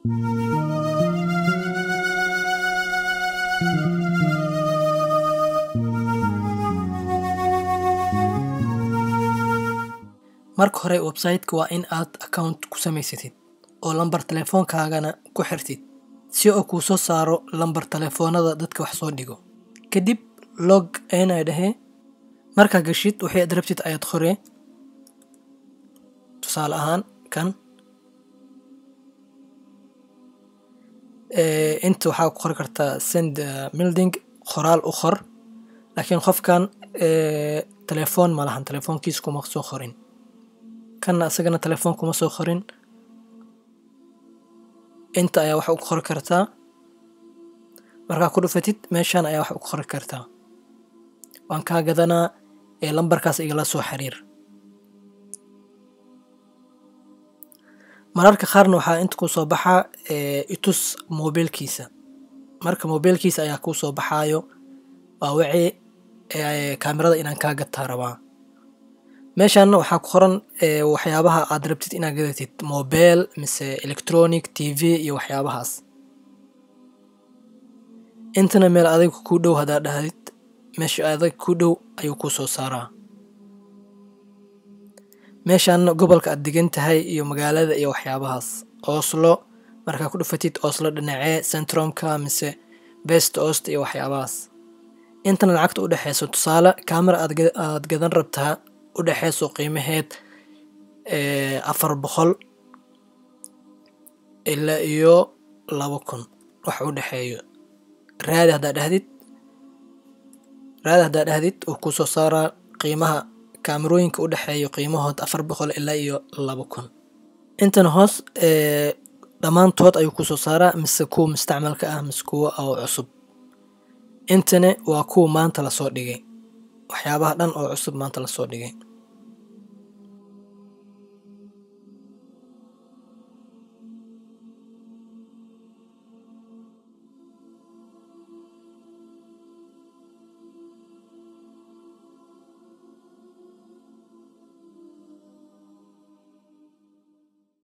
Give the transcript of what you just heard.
marka hore website-ka waa in aad account ku samaysatid oo lambar telefoonkaagana ku xirtid si uu kuu soo saaro lambar telefoonada dadka wax soo dhigo kadib log in ay dhahee markaa gashid wixii aad rabtid ayaad qoree tusaale ahaan kan inta waxaa ku qori kartaa send milding qoraal u qor laakiin qofkan telefoon ma lahan telefoonkiisa kuma soo qorin kanna isagana telefoon kuma soo qorin inta ayaa wax u qori kartaa markaa ku dhufatid meeshan ayaa wax u qori kartaa waan kaa gadanaa ee lambarkaas igala soo xiriir mararka qaarna waxaa inta kuu soo baxaa itus mobiilkiisa marka mobiilkiisa ayaa kuu soo baxaayo waa wixii kaamirada inaan kaa gataa rabaa meeshaana waxaa ku qoran waxyaabaha aad rabtid inaad gadatid mobile mise electronic t v iyo waxyaabahaas intana meel adiga kuu dhow haddaad dhahdid meesha adag kuu dhow ayuu kuu soo saaraa meeshaana gobolka aad degan tahay iyo magaalada iyo waxyaabahaas oslo markaa ku dhufatid oslo dhinacee centrumka mise best ost iyo waxyaabahaas intana lacagta u dhexeyso tusaale camera aad gadan rabtaa u dhexeyso qiimaheed afar boqol ilaa iyo laba kun wax u dhexeeyo raadi haddaad dhahdid raadi haddaad dhahdid uu kuu soo saaraa qiimaha kaamerooyinka u dhexeeyo qiimahood afar boqol ilaa iyo laba kun intana hoos dhammaantood ayuu kusoo saaraa mise kuwa mustacmalka ah mise kuwa oo cusub intana waa kuwa maanta lasoo dhigay waxyaabaha dhan oo cusub maanta lasoo dhigay